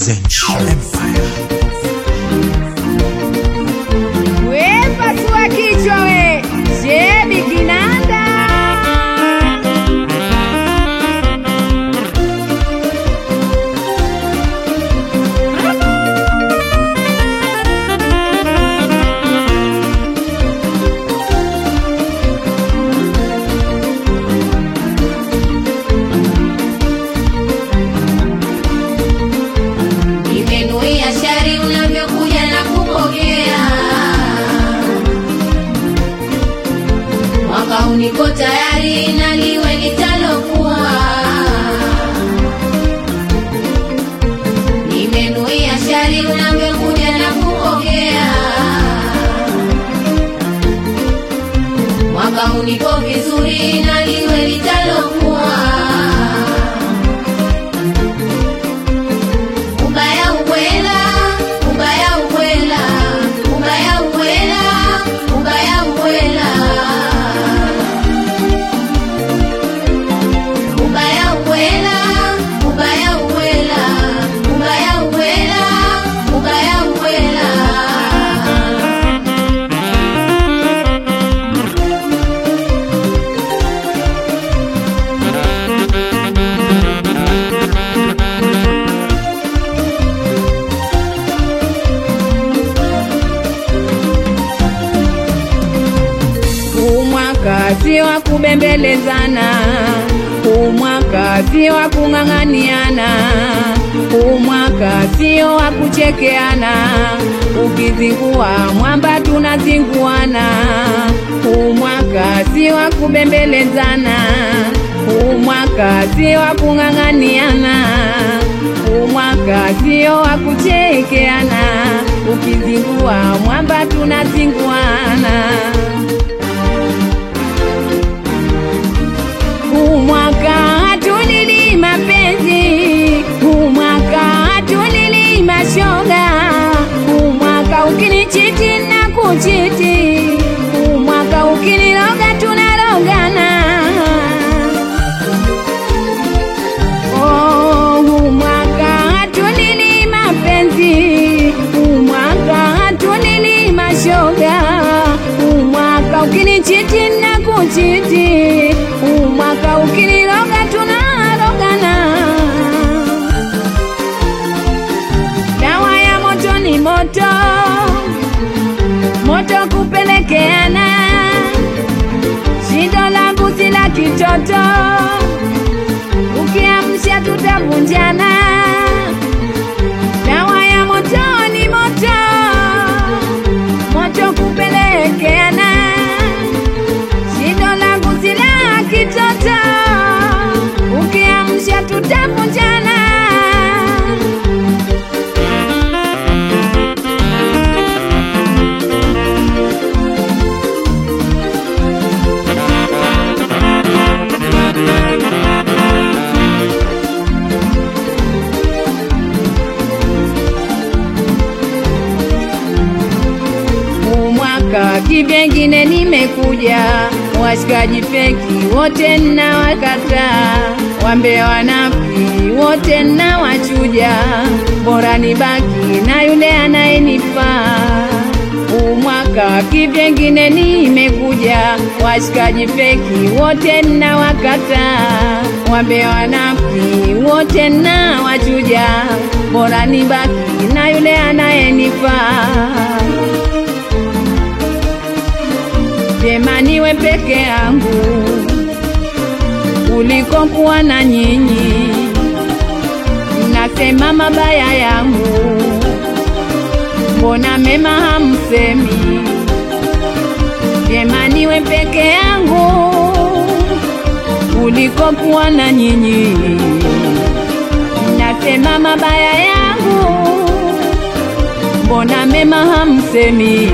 Zench Empire. We pasua kichwa we, shebi kinanda. Nimenuia shari unavyokuja na kupokea. Mwaka huu niko tayari na liwe litalokuwa. Nimenuia shari unavyokuja na kupokea. Mwaka huu niko vizuri na liwe litalokuwa. Ubaya ubwela, ubaya ubwela, ubaya ubwela, ubaya ubwela. Ubaya ubwela, ubaya ubwela, ubaya ubwela, ubaya ubwela. Huu mwaka si wa kubembelezana, huu mwaka si wa kung'ang'aniana, huu mwaka sio wa kuchekeana. Ukizingua mwamba tunazinguana, huu mwaka si wa kubembelezana, huu mwaka si wa kung'ang'aniana, huu mwaka sio wa kuchekeana. Ukizingua mwamba tunazinguana. Huu mwaka hatulili mapenzi, huu mwaka hatulili mashoga, huu mwaka ukinichiti na kuchiti, huu mwaka ukiniroga tunarogana. Oh, huu mwaka hatulili mapenzi, huu mwaka hatulili mashoga, huu mwaka ukinichiti na kuchiti, huu mwaka ukiniroga tunarogana. Dawa ya moto ni moto, moto kupelekeana, shindo langu si la kitoto ukiamsha tutavunjana. Dawa ya moto ni moto, moto kupelekeana. Shindo langu si la kitoto, ukiamsha tutavunjana. Huu mwaka kivyengine nimekuja, washikaji feki wote na wakataa, wambe wanafiki wote na wachuja, bora nibaki na yule anayenifaa. Huu mwaka kivyengine nimekuja, washikaji feki wote na wakataa, wambe wanafiki wote na wachuja, bora nibaki na yule anayenifaa. Vyema niwe peke yangu kuliko kuwa na nyinyi. Mnasema mabaya yangu, mbona mema hamsemi? Vyema niwe peke yangu kuliko kuwa na nyinyi. Mnasema mabaya yangu, mbona mema hamsemi?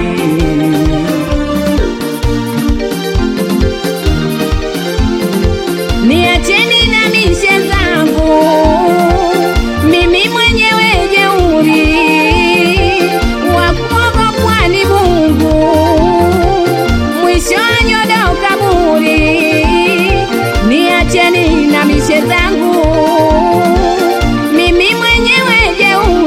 Niacheni na mishe zangu, mimi mwenyewe jeuri, wa kuogopwa ni Mungu, mwisho wa nyodo kaburi. Niacheni na mishe zangu, mimi mwenyewe jeuri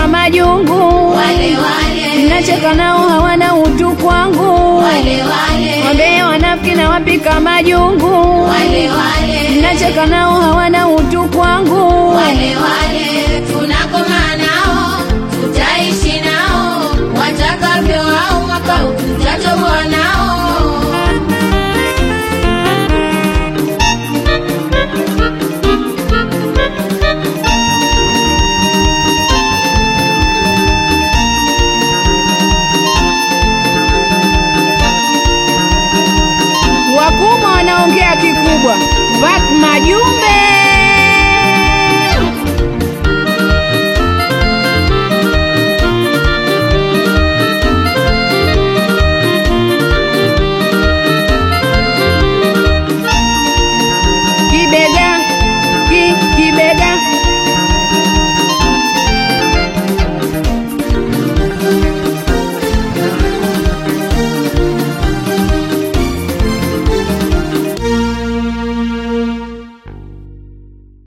wapika majungu, wale wale nacheka nao hawana utu kwangu, wale wale wambea wanafiki na wapika majungu, wale wale